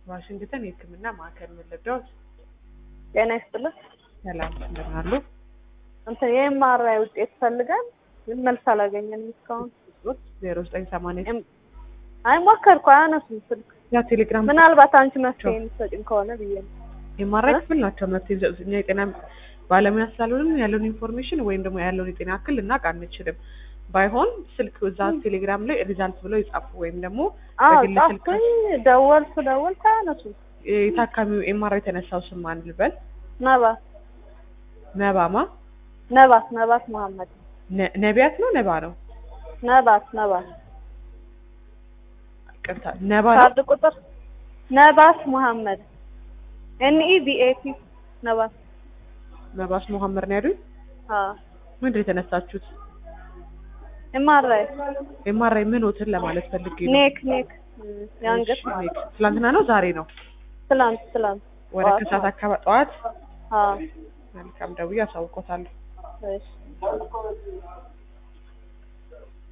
ዋሽንግተን የሕክምና ማዕከል መለዳዎች ጤና ይስጥልኝ። ሰላም እንደምን አሉ? እንትን የኤምአርአይ ውጤት ፈልገን ግን መልስ አላገኘንም እስካሁን። ዜሮ ዘጠኝ ሰማንያ ኤም- አይ ሞከርኩ፣ አያነሱም ስልክ። ያ ቴሌግራም ምናልባት አንቺ መፍትሄ የምትሰጪኝ ከሆነ ብዬ ነው። የማራይ ክፍል ናቸው መፍትሄ የሚሰጡት። እኛ የጤና ባለሙያ ስላልሆንን ያለውን ኢንፎርሜሽን ወይም ደግሞ ያለውን የጤና እክል ልናውቅ አንችልም። ባይሆን ስልክ እዛ ቴሌግራም ላይ ሪዛልት ብለው ይጻፉ ወይም ደግሞ አዎ በግል ስልክ ጻፍኩኝ፣ ደወልኩ ደወልኩ፣ አያነሱም። የታካሚው ኤምአርአይ የተነሳው ስም ማን ልበል? ነባት ነባማ ነባት ነባት መሀመድ ነ- ነቢያት ነው ነባ ነው ነባት ነባት ቅርታ ነባ ነው ካርድ ቁጥር ነባት መሀመድ ኤንኢ ቢኤቲ ነባት ነባስ መሐመድ ነው ያሉኝ። አዎ ምንድን ነው የተነሳችሁት? ኤምአርአይ ኤምአርአይ ምን ሆትን ለማለት ፈልጌ ነው። ኔክ ኔክ ም፣ የአንገት እሺ፣ ማለት ነው። ትላንትና ነው ዛሬ ነው? ትላንት ትላንት ወደ ጠዋት ከሰዓት ማለት አካባቢ ጠዋት። አዎ መልካም ደውዬ አሳውቆታለሁ። እሺ